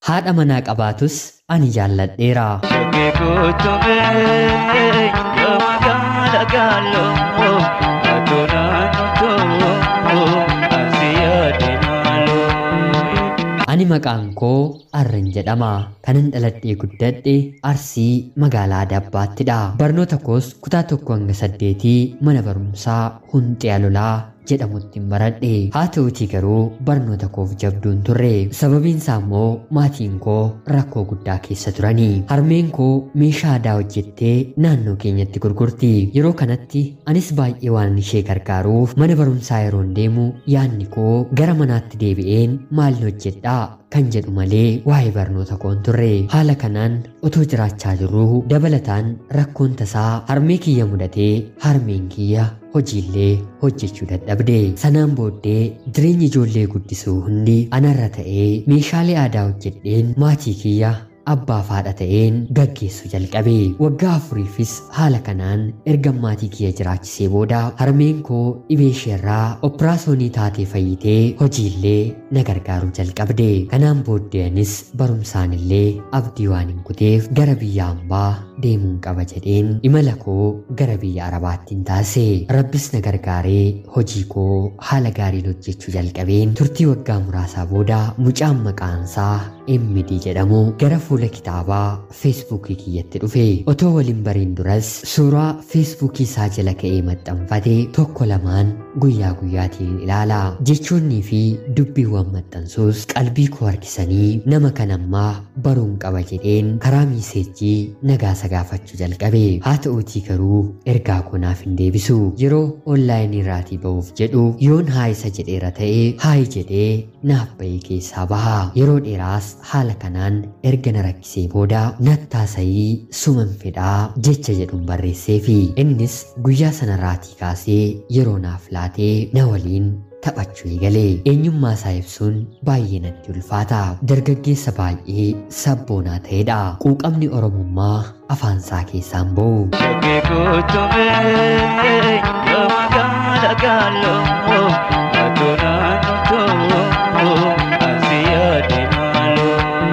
haadha manaa qabaatus ani jaalladheera. Shakkii kutumee yoo magaala gaaloo atoo naannoo asii yaade maaloo. Ani maqaan koo Arran jedhama. Kanan dhaladhee guddadhe Arsii magaalaa Dabbaattidha. Barnoota koos kutaa tokko hanga saddeetii mana barumsaa Hunxee Alolaa jedhamutti baradhe. Haa ta'utii garuu barnoota koof jabduun turre. Sababiin isaa immoo maatiin koo rakkoo guddaa keessa turani. Harmeen koo meeshaa aadaa hojjettee naannoo keenyatti gurgurti. Yeroo kanatti anis baay'ee waan ishee gargaaruuf mana barumsaa yeroo deemu yaadni koo gara manaatti deebi'een maal hojjedhaa kan jedhu malee waa'ee barnoota koon turre haala kanaan otoo jiraachaa jirruu dabalataan rakkoon tasaa harmee kiyya mudatee harmeen kiyya hojiillee hojjechuu dadhabde sanaan booddee jireenyi ijoollee guddisuu hundi anarra ta'ee meeshaalee aadaa hojjedheen maatii kiyya abbaa faadha ta'een gaggeessuu jalqabe waggaa afuriifis haala kanaan erga maatii kiyya jiraachisee booda harmeen koo dhibee isheerraa operaasyoonii taatee fayyitee hojiillee na gargaaruu jalqabde kanaan booddeenis barumsaan illee abdii waan hin kuteef gara biyya hambaa deemuun qaba jedheen imala koo gara biyya arabaattiin taasise rabbis na gargaaree hojii koo haala gaariin hojjechuu jalqabeen turtii waggaa muraasaa booda mucaan maqaansaa MD jedhamu gara fuula kitaabaa feesbuukii kiyyatti dhufe otoo waliin bariin duras suuraa feesbuukii isaa jala ka'ee maxxanfate tokko lamaan guyyaa guyyaatiin ilaala jechoonnii fi dubbiiwwan maxxansuus qalbii koo harkisanii nama kanammaa baruun qaba jedheen karaa miiseejjii nagaasa gaafachuu jalqabe haa ta'uutii garuu ergaa konaaf hin deebisu yeroo onlaayinii irraatii ba'uuf jedhu yoon haa isa jedheera ta'ee haayi jedhee naaf ba'ee keessaa baha yeroo dheeraas haala kanaan erga na rakkisee booda nattaasayii suman fedhaa jecha jedhuun barreessee fi innis guyyaa sanarraatii kaasee yeroo naaf laatee na waliin taphachuu eegalee eenyummaa isaa ibsuun baay'ee natti ulfaata dargaggeessa baay'ee sabboonaa ta'edha quuqamni oromummaa afaan isaa keessaan ba'u Shakkii kutumee yoo magaala gaaloo atoo naannoo asii yaade maaloo.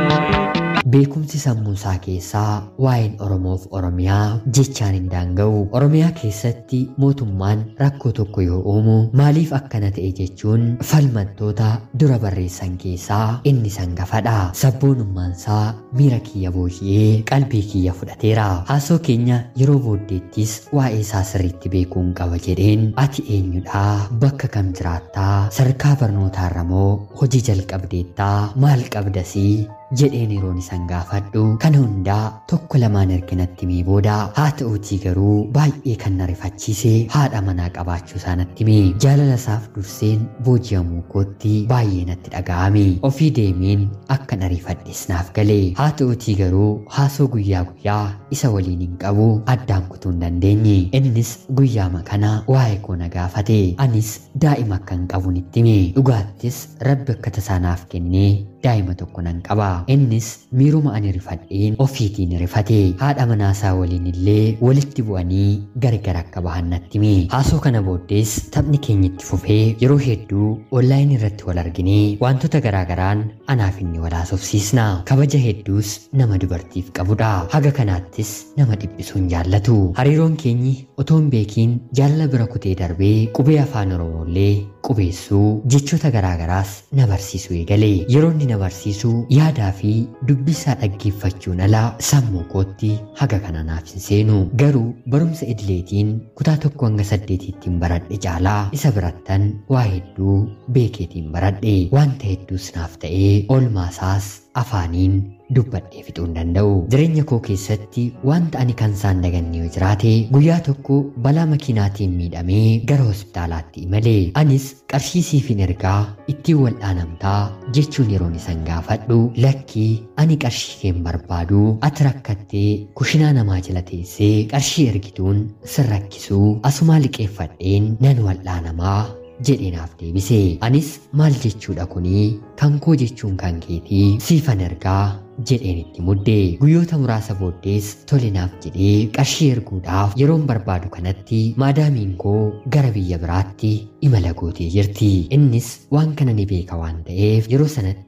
beekumsi sammuu isaa keessaa waa'een oromoof oromiyaa jechaan hin daanga'u oromiyaa keessatti mootummaan rakkoo tokko yoo uumu maaliif akkana ta'e jechuun falmattoota dura barreessan keessaa inni sangafadha sabboonummaan isaa miira kiyya booji'ee qalbii kiyya fudhateera haasoo keenya yeroo booddeettis waa'ee isaa sirriitti beekuun qaba jedheen ati eenyudhaa bakka kam jiraattaa sadarkaa barnootaarra moo hojii jalqabdeettaa maal qabdasii jedheen yeroon isan gaafadhu kana hundaa tokko lamaan erginatti mee booda haa ta'uutii garuu baay'ee kan na rifachiise haadha manaa qabaachuu isaa natti mee jaalala isaaf durseen booji'amuu kootti baay'ee natti dhaga'ame ofii deemeen akka na rifadhes naaf gale haa ta'uutii garuu haasoo guyyaa guyyaa isa waliin hin qabu addaan kutuu hin dandeenye innis guyyaama kana waa'ee koo na gaafate anis daa'ima akka hin qabu nitti hime dhugaattis rabbi akka tasaa naaf kennee daa'ima tokko nan qaba innis miiruma ani rifadheen ofiitiin rifate haadha manaasaa waliin illee walitti bu'anii gargar akka bahan natti hime haasoo kana booddees taphni keenya itti fufee yeroo hedduu onlaayinii irratti wal arginee wantoota garaagaraan anaaf inni wal haasofsiisna kabaja hedduus nama dubartiif qabudha haga kanaattis nama dhiphisuun jaallatu hariiroon keenyi otoo hin beekiin jaalala bira kutee darbee qubee afaan oromoollee qubeessuu jechoota garaagaraas na barsiisuu eegale yeroo inni na barsiisu yaadaa fi dubbisaa dhaggeeffachuun alaa sammuu kootti haga kana naaf hin seenu garuu barumsa idileetiin kutaa tokko hanga saddeetiittiin baradhe caalaa isa birattan waa hedduu beekeetiin baradhe wanta hedduus naaf ta'ee oolmaasaas afaaniin dubbadhee fixuu hin danda'u. Jireenya koo keessatti wanta ani kan isaan daganne yoo jiraate guyyaa tokko balaa makiinaatiin miidhamee gara hospitaalaatti imale. Anis qarshii siifin ergaa ittiin wal'aanamtaa jechuun yeroon isan gaafadhu lakkii ani qarshii keen barbaadu ati rakkattee kushinaa namaa jala teessee qarshii ergituun sin rakkisuu asumaa liqeeffadheen nan wal'aanamaa jedheenaaf deebise anis maal jechuudha kunii kan koo jechuun kan keetii siifan ergaa jedheen itti mudde guyyoota muraasa booddees tolinaaf jedhee qarshii erguudhaaf yeroon barbaadu kanatti maadaamiin koo gara biyya biraatti imala gootee jirti innis waan kana ni beeka waan ta'eef yeroo sanatti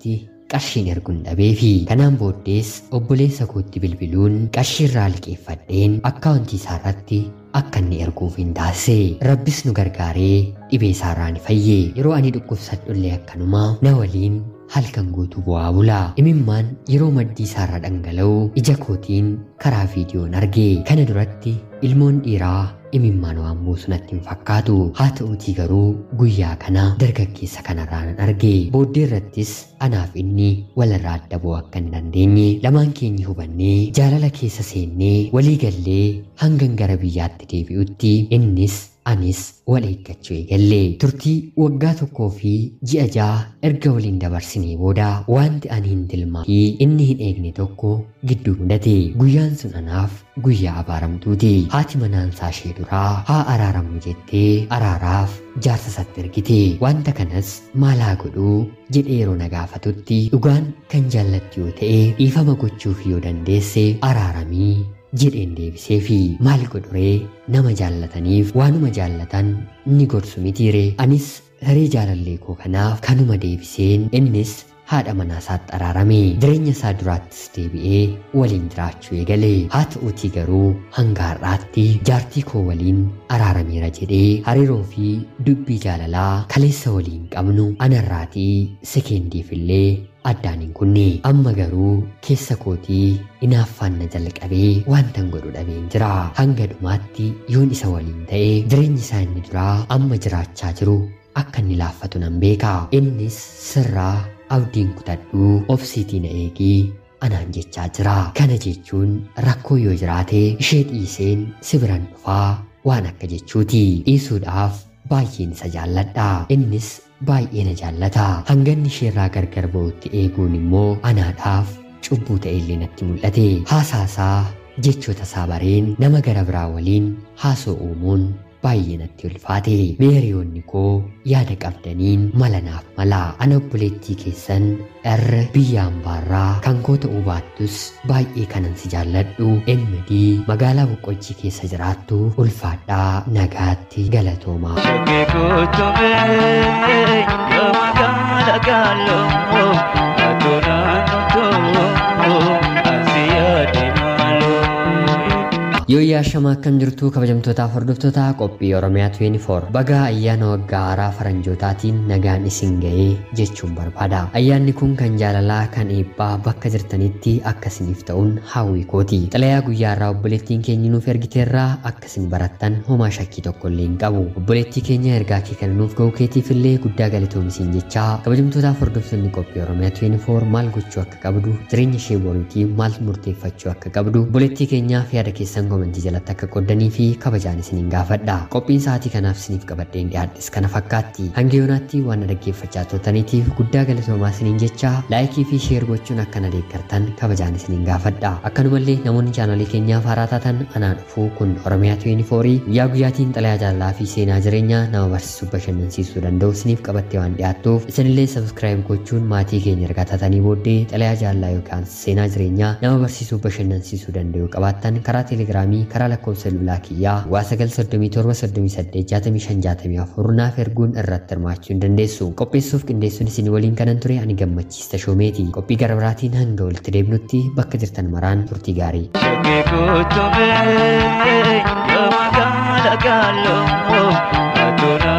qarshiin erguun dhabeefi kanaan booddees obboleessa kootti bilbiluun qarshii irraa liqeeffadheen akkaawuntii isaa irratti akka inni erguuf hin taasise rabbis nu gargaaree dhibee isaarraa ni fayye yeroo ani dhukkubsadhullee akkanuma na waliin halkan guutuu bu'aa bula imimmaan yeroo maddii isaarra dhangala'u ija kootiin karaa viidiyoon arge kana duratti ilmoon dhiiraa imimmaan waan buusu natti hin fakkaatu haa ta'uutii garuu guyyaa kana dargaggeessa kanarraa nan arge booddee irrattis anaaf inni walirraa adda bu'uu akka hin dandeenye lamaan keenya hubannee jaalala keessa seennee walii gallee hangan gara biyyaatti deebi'utti innis anis wal eeggachuu eegalle turtii waggaa tokkoo fi ji'a ja'a erga waliin dabarsinee booda wanti ani hin tilmaa fi inni hin eegne tokko gidduu mudate guyyaan sun anaaf guyyaa abaaramtuuti haati manaansaa ishee duraa haa araaramu jettee araaraaf jaarsa isatti ergite wanta kanas maal haa godhuu jedhee yeroo na gaafatutti dhugaan kan jaallattu yoo ta'e dhiifama gochuuf yoo dandeesse araaramii jedheen deebisee fi maal godhuree nama jaallataniif waanuma jaallatan ni gorsu mitiire anis hiree jaalallee koo kanaaf kanuma deebiseen innis haadha manaa isaatti araarame jireenya isaa duraattis deebi'ee waliin jiraachuu eegale haa ta'uutii garuu hanga har'aatti jaartii koo waliin araarameera jedhee hariiroo fi dubbii jaalalaa kaleessa waliin qabnu anarraatii sekendiif illee addaan hin kunne amma garuu keessa kootii inaaffaan na jalqabee wantan godhu dhabeen jira hanga dhumaatti yoon isa waliin ta'e jireenyi isaa inni duraa amma jiraachaa jiru akka inni laaffatu nan beeka innis sirraa abdiin kutadhuu obsiitii na eegii anaan jechaa jira kana jechuun rakkoo yoo jiraate ishee dhiiseen si biran dhufaa waan akka jechuuti dhiisuudhaaf baay'een isa jaalladha innis baay'ee na jaallata hanganni isheerraa gargar ba'utti eeguun immoo anaadhaaf cubbuu ta'e illee natti mul'ate haasaasaa jechoota isaa bareen nama gara biraa waliin haasoo uumuun baay'ee natti ulfaate meeriyoonni koo yaada qabdaniin mala naaf mala ana obboleettii keessan irra biyya hambaarraa kan koo ta'uu baattus baay'ee kanan si jaalladhu enmedii magaalaa boqqojjii keessa jiraattu ulfaadhaa nagaatti galatoomaa. Shakkii kutumee yoo magaala gaaloo atoo naannoo asii yaade maaloo. Yoo yaashamaa akkam jirtu kabajamtootaaf hordoftoota qophii Oromiyaa 24 bagaa ayyaana waggaa haaraa faranjootaatiin nagaan isin ga'ee jechuun barbaada. Ayyaanni kun kan jaalalaa kan eebbaa bakka jirtanitti akkasiniif ta'uun hawwii kooti. Xalayaa guyyaa irraa obboleettiin keenya nuuf ergiteerraa akkasin barattan homaa shakkii tokko illee hin qabu. Obboleettii keenya ergaa kee kana nuuf ga'uu keetiif illee guddaa galatoomisiin jechaa kabajamtootaaf hordoftoonni qophii Oromiyaa 24 maal gochuu akka qabdu jireenya ishee boriitii maal murteeffachuu akka qabdu obboleettii keenyaaf yaada keessan komentii jalatti akka qoddanii fi kabajaan isiniin gaafadha. Qophiin sa'aatii kanaaf isiniif qabadheen dhiyaadhes kana fakkaatti. Hanga yoonaatti waan na dhaggeeffachaa turtaniitiif guddaa galatoomaa isiniin jecha laayikii fi sheer gochuun akka na deeggartan kabajaan isiniin gaafadha. Akkanumallee namoonni chaanalii keenyaaf haaraa taatan anaa dhufuu kun Oromiyaa 24 guyyaa guyyaatiin xalayaa jaalalaa fi seenaa jireenyaa nama barsiisuu bashannansiisuu danda'u isiniif qabattee waan dhiyaattuuf isinillee sabskiraayib gochuun maatii keenya ergaa taatanii booddee xalayaa jaalalaa yookaan seenaa jireenyaa nama barsiisuu bashannansiisuu danda'u qabaattan karaa teelegiraamii karaa lakkoofsa bilbilaa kiyyaa waa 937 naaf erguun irratti hirmaachuu hin dandeessu qopheessuuf qindeessuun isin waliin kanan ture ani gammachiista shoomeeti qophii gara biraatiin hanga walitti deebinutti bakka jirtan maraan turtii gaarii. Shakkii kutumee yoo magaala gaaloo atoo